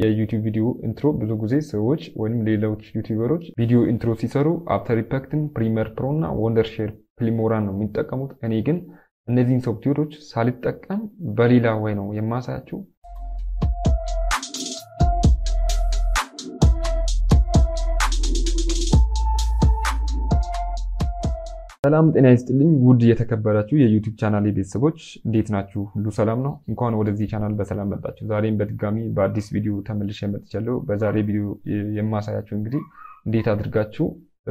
የዩቲዩብ ቪዲዮ ኢንትሮ ብዙ ጊዜ ሰዎች ወይም ሌሎች ዩቲዩበሮች ቪዲዮ ኢንትሮ ሲሰሩ አፍተር ኢፌክትን፣ ፕሪሚየር ፕሮ እና ወንደርሼር ፊልሞራን ነው የሚጠቀሙት። እኔ ግን እነዚህን ሶፍትዌሮች ሳልጠቀም በሌላ ወይ ነው የማሳያችሁ። ሰላም ጤና ይስጥልኝ። ውድ የተከበራችሁ የዩቲዩብ ቻናል ቤተሰቦች እንዴት ናችሁ? ሁሉ ሰላም ነው? እንኳን ወደዚህ ቻናል በሰላም መጣችሁ። ዛሬም በድጋሚ በአዲስ ቪዲዮ ተመልሼ መጥቻለሁ። በዛሬ ቪዲዮ የማሳያችሁ እንግዲህ እንዴት አድርጋችሁ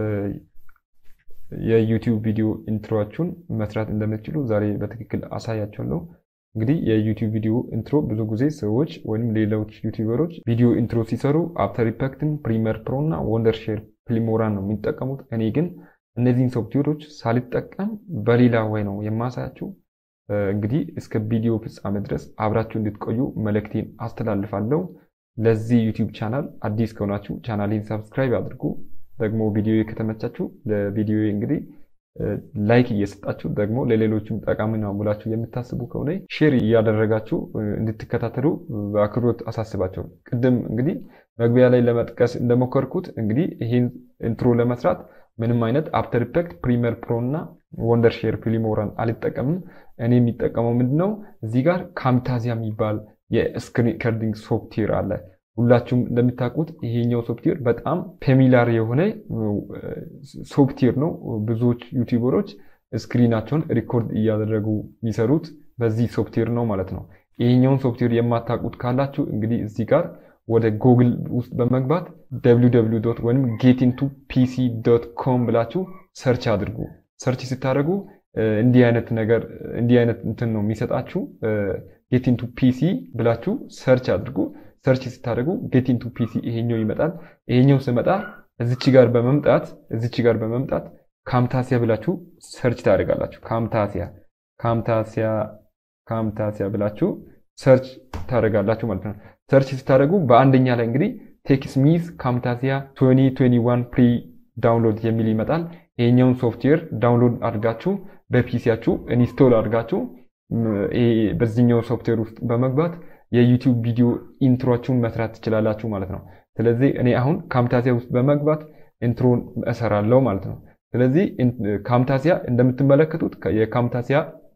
የዩቲዩብ ቪዲዮ ኢንትሮችሁን መስራት እንደምትችሉ ዛሬ በትክክል አሳያችኋለሁ። እንግዲህ የዩቲዩብ ቪዲዮ ኢንትሮ ብዙ ጊዜ ሰዎች ወይም ሌሎች ዩቲዩበሮች ቪዲዮ ኢንትሮ ሲሰሩ አፍተር ኢፌክትን፣ ፕሪሚየር ፕሮ እና ወንደርሼር ፊልሞራን ነው የሚጠቀሙት። እኔ ግን እነዚህን ሶፍትዌሮች ሳልጠቀም በሌላ ወይ ነው የማሳያችሁ። እንግዲህ እስከ ቪዲዮ ፍጻሜ ድረስ አብራችሁ እንድትቆዩ መልእክቴን አስተላልፋለሁ። ለዚህ ዩቲዩብ ቻናል አዲስ ከሆናችሁ ቻናሌን ሰብስክራይብ አድርጉ። ደግሞ ቪዲዮ ከተመቻችሁ ለቪዲዮ እንግዲህ ላይክ እየሰጣችሁ ደግሞ ለሌሎችም ጠቃሚ ነው ብላችሁ የምታስቡ ከሆነ ሼር እያደረጋችሁ እንድትከታተሉ በአክብሮት አሳስባቸው። ቅድም እንግዲህ መግቢያ ላይ ለመጥቀስ እንደሞከርኩት እንግዲህ ይህን ኢንትሮ ለመስራት ምንም አይነት አፍተር ኢፌክት፣ ፕሪሚየር ፕሮ እና ወንደርሼር ፊልሞራን አልጠቀምም። እኔ የሚጠቀመው ምንድን ነው እዚህ ጋር ካምታዚያ የሚባል የስክሪን ሪከርዲንግ ሶፍትዌር አለ። ሁላችሁም እንደምታውቁት ይሄኛው ሶፍትዌር በጣም ፌሚላር የሆነ ሶፍትዌር ነው። ብዙዎች ዩቲዩበሮች ስክሪናቸውን ሪኮርድ እያደረጉ የሚሰሩት በዚህ ሶፍትዌር ነው ማለት ነው። ይሄኛውን ሶፍትዌር የማታውቁት ካላችሁ እንግዲህ እዚህ ጋር ወደ ጉግል ውስጥ በመግባት www ወይም ጌቲንቱ ፒሲ ዶት ኮም ብላችሁ ሰርች አድርጉ። ሰርች ስታደርጉ እንዲህ አይነት ነገር እንዲህ አይነት እንትን ነው የሚሰጣችሁ። ጌቲንቱ ፒሲ ብላችሁ ሰርች አድርጉ። ሰርች ስታደርጉ ጌቲንቱ ፒሲ ይሄኛው ይመጣል። ይሄኛው ስመጣ እዚች ጋር በመምጣት እዚች ጋር በመምጣት ካምታሲያ ብላችሁ ሰርች ታደርጋላችሁ። ካምታሲያ ካምታሲያ ካምታሲያ ብላችሁ ሰርች ታደርጋላችሁ ማለት ነው። ሰርች ስታደርጉ በአንደኛ ላይ እንግዲህ ቴክስሚዝ ካምታሲያ 2021 ፕሪ ዳውንሎድ የሚል ይመጣል። ይሄኛውን ሶፍትዌር ዳውንሎድ አድርጋችሁ በፒሲያችሁ ኢንስቶል አድርጋችሁ በዚህኛው ሶፍትዌር ውስጥ በመግባት የዩቲዩብ ቪዲዮ ኢንትሮችሁን መስራት ትችላላችሁ ማለት ነው። ስለዚህ እኔ አሁን ካምታሲያ ውስጥ በመግባት ኢንትሮን እሰራለሁ ማለት ነው። ስለዚህ ካምታሲያ እንደምትመለከቱት የካምታሲያ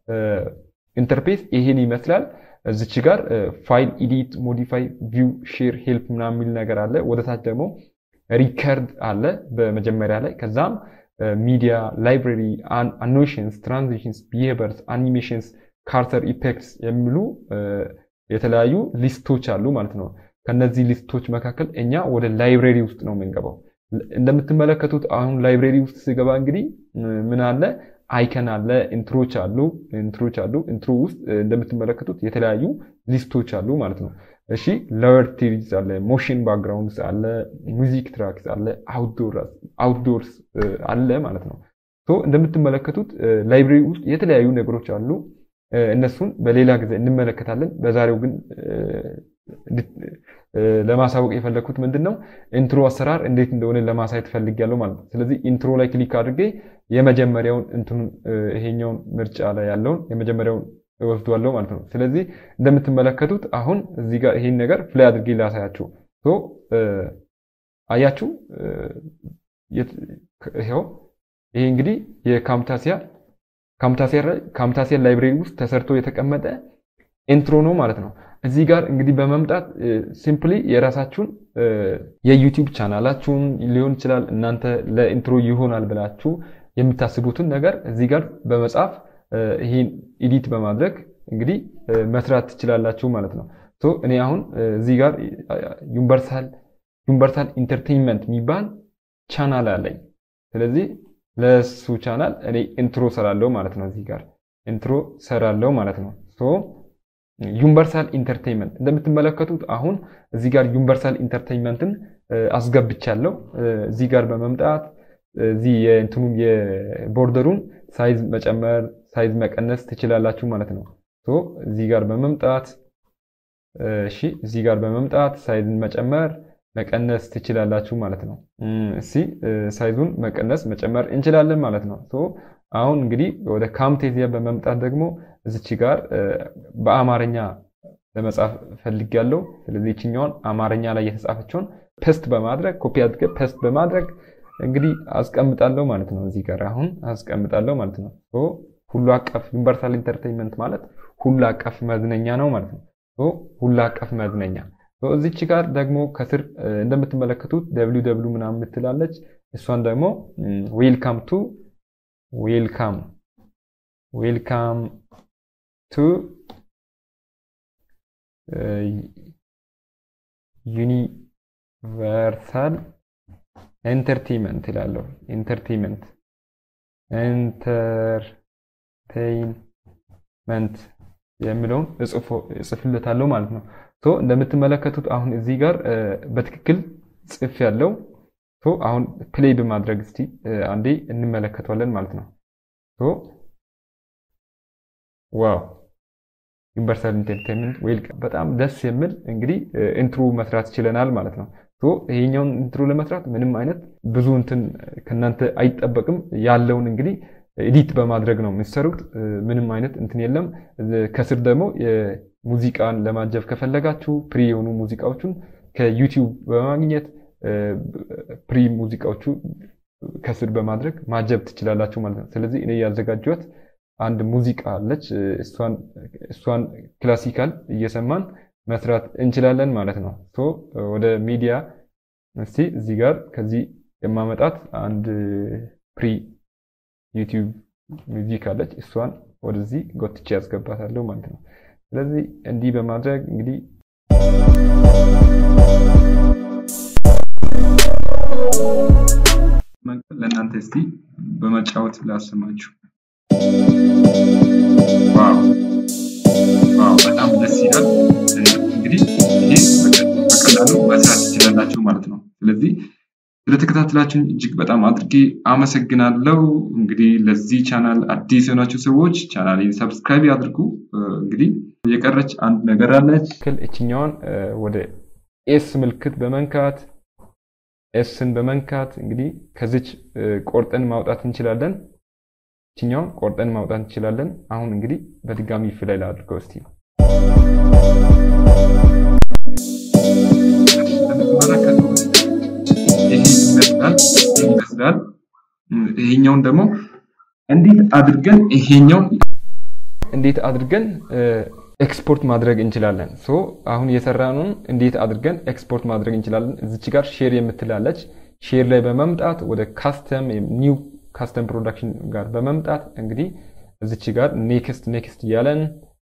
ኢንተርፌስ ይሄን ይመስላል። እዚች ጋር ፋይል ኢዲት፣ ሞዲፋይ፣ ቪው፣ ሼር፣ ሄልፕ ምናምን የሚል ነገር አለ። ወደታች ደግሞ ሪከርድ አለ በመጀመሪያ ላይ። ከዛም ሚዲያ፣ ላይብራሪ፣ አኖሽንስ፣ ትራንዚሽንስ፣ ቢሄቨርስ፣ አኒሜሽንስ፣ ካርተር ኢፌክትስ የሚሉ የተለያዩ ሊስቶች አሉ ማለት ነው። ከነዚህ ሊስቶች መካከል እኛ ወደ ላይብራሪ ውስጥ ነው የምንገባው። እንደምትመለከቱት አሁን ላይብራሪ ውስጥ ስገባ እንግዲህ ምን አለ አይከን አለ፣ ኢንትሮች አሉ ኢንትሮች አሉ። ኢንትሮ ውስጥ እንደምትመለከቱት የተለያዩ ሊስቶች አሉ ማለት ነው። እሺ ሎወር ቲሪዝ አለ፣ ሞሽን ባክግራውንድስ አለ፣ ሙዚክ ትራክስ አለ፣ አውትዶርስ አለ ማለት ነው። እንደምትመለከቱት ላይብራሪ ውስጥ የተለያዩ ነገሮች አሉ። እነሱን በሌላ ጊዜ እንመለከታለን። በዛሬው ግን ለማሳወቅ የፈለግኩት ምንድን ነው ኢንትሮ አሰራር እንዴት እንደሆነ ለማሳየት ፈልጌያለሁ ማለት ነው። ስለዚህ ኢንትሮ ላይ ክሊክ አድርጌ የመጀመሪያውን እንትኑን ይሄኛውን ምርጫ ላይ ያለውን የመጀመሪያውን እወስዷለሁ ማለት ነው። ስለዚህ እንደምትመለከቱት አሁን እዚህ ጋር ይሄን ነገር ፍላይ አድርጌ ላሳያችሁ። አያችሁ፣ ይኸው ይሄ እንግዲህ የካምታሲያ ካምታሲያ ላይብሬሪ ውስጥ ተሰርቶ የተቀመጠ ኢንትሮ ነው ማለት ነው። እዚህ ጋር እንግዲህ በመምጣት ሲምፕሊ የራሳችሁን የዩቲዩብ ቻናላችሁን ሊሆን ይችላል እናንተ ለኢንትሮ ይሆናል ብላችሁ የምታስቡትን ነገር እዚህ ጋር በመጻፍ ይህን ኢዲት በማድረግ እንግዲህ መስራት ትችላላችሁ ማለት ነው። እኔ አሁን እዚህ ጋር ዩኒቨርሳል ዩኒቨርሳል ኢንተርቴንመንት የሚባል ቻናል አለኝ። ስለዚህ ለሱ ቻናል እኔ ኢንትሮ ሰራለው ማለት ነው። እዚህ ጋር ኢንትሮ ሰራለው ማለት ነው። ዩኒቨርሳል ኢንተርቴንመንት እንደምትመለከቱት አሁን እዚህ ጋር ዩኒቨርሳል ኢንተርቴንመንትን አስገብቻለሁ። እዚህ ጋር በመምጣት እዚህ የእንትኑን የቦርደሩን ሳይዝ መጨመር ሳይዝ መቀነስ ትችላላችሁ ማለት ነው። እዚህ ጋር በመምጣት እሺ፣ እዚህ ጋር በመምጣት ሳይዝን መጨመር መቀነስ ትችላላችሁ ማለት ነው። እሺ፣ ሳይዙን መቀነስ መጨመር እንችላለን ማለት ነው። አሁን እንግዲህ ወደ ካምቴዚያ በመምጣት ደግሞ እዚች ጋር በአማርኛ ለመጻፍ ፈልጌያለሁ። ስለዚህ ይችኛውን አማርኛ ላይ የተጻፈችውን ፔስት በማድረግ ኮፒ አድርገ ፔስት በማድረግ እንግዲህ አስቀምጣለሁ ማለት ነው። እዚህ ጋር አሁን አስቀምጣለሁ ማለት ነው። ሁሉ አቀፍ ዩኒቨርሳል ኢንተርቴይንመንት ማለት ሁሉ አቀፍ መዝነኛ ነው ማለት ነው። ሁሉ አቀፍ መዝነኛ እዚች ጋር ደግሞ ከስር እንደምትመለከቱት ደብሊው ደብሊው ምናምን ምትላለች። እሷን ደግሞ ዌልካም ቱ ዌልካም ዌልካም ቱ ዩኒቨርሳል ኤንተርቴይንመንት ይላለሁ። ኢንተርቴይንመንት ኤንተርቴይንመንት የሚለውን እጽፍለታለሁ ማለት ነው። እንደምትመለከቱት አሁን እዚህ ጋር በትክክል ጽፍ ያለው አሁን ፕሌይ በማድረግ እስቲ አንዴ እንመለከተዋለን ማለት ነው። ዋው ዩኒቨርሳል ኢንተርቴይንመንት ዌልካም በጣም ደስ የሚል እንግዲህ ኢንትሮ መስራት ችለናል ማለት ነው። ይሄኛውን ኢንትሮ ለመስራት ምንም አይነት ብዙ እንትን ከእናንተ አይጠበቅም። ያለውን እንግዲህ ኤዲት በማድረግ ነው የሚሰሩት። ምንም አይነት እንትን የለም። ከስር ደግሞ ሙዚቃን ለማጀብ ከፈለጋችሁ ፕሪ የሆኑ ሙዚቃዎቹን ከዩቲዩብ በማግኘት ፕሪ ሙዚቃዎቹ ከስር በማድረግ ማጀብ ትችላላችሁ ማለት ነው። ስለዚህ እኔ ያዘጋጀሁት አንድ ሙዚቃ አለች። እሷን ክላሲካል እየሰማን መስራት እንችላለን ማለት ነው። ወደ ሚዲያ እስቲ እዚህ ጋር ከዚህ የማመጣት አንድ ፕሪ ዩቲዩብ ሚውዚክ አለች። እሷን ወደዚህ ጎትቼ ያስገባታለሁ ማለት ነው። ስለዚህ እንዲህ በማድረግ እንግዲህ ለእናንተ እስቲ በመጫወት ላሰማችሁ። ዋው ዋው፣ በጣም ደስ ይላል። እንግዲህ ይህ በቀላሉ መስራት ትችላላችሁ ማለት ነው። ስለዚህ ስለተከታተላችሁን እጅግ በጣም አድርጌ አመሰግናለሁ። እንግዲህ ለዚህ ቻናል አዲስ የሆናችሁ ሰዎች ቻናሌን ሰብስክራይብ ያድርጉ። እንግዲህ የቀረች አንድ ነገር አለች። እችኛዋን ወደ ኤስ ምልክት በመንካት ኤስን በመንካት እንግዲህ ከዚች ቆርጠን ማውጣት እንችላለን። እችኛውን ቆርጠን ማውጣት እንችላለን። አሁን እንግዲህ በድጋሚ ፍላይ ላድርገው እስቲ ይመስላል። ይሄኛውን ደግሞ እንዴት አድርገን ይሄኛውን እንዴት አድርገን ኤክስፖርት ማድረግ እንችላለን። ሶ አሁን የሰራነውን እንዴት አድርገን ኤክስፖርት ማድረግ እንችላለን። እዚች ጋር ሼር የምትላለች ሼር ላይ በመምጣት ወደ ካስተም ኒው ካስተም ፕሮዳክሽን ጋር በመምጣት እንግዲህ እዚች ጋር ኔክስት ኔክስት እያለን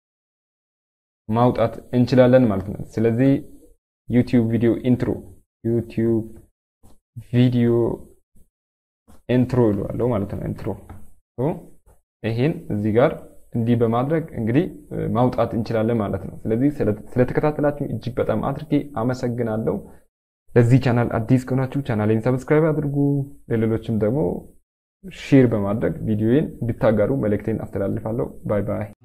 ማውጣት እንችላለን ማለት ነው። ስለዚህ ዩቲዩብ ቪዲዮ ኢንትሮ ዩቲዩብ ቪዲዮ ኢንትሮ ይለዋለሁ ማለት ነው። ኢንትሮ ይሄን እዚህ ጋር እንዲህ በማድረግ እንግዲህ ማውጣት እንችላለን ማለት ነው። ስለዚህ ስለተከታተላችሁ እጅግ በጣም አድርጌ አመሰግናለሁ። ለዚህ ቻናል አዲስ ከሆናችሁ ቻናሌን ሰብስክራይብ አድርጉ። ለሌሎችም ደግሞ ሼር በማድረግ ቪዲዮዬን እንድታጋሩ መልእክቴን አስተላልፋለሁ። ባይ ባይ።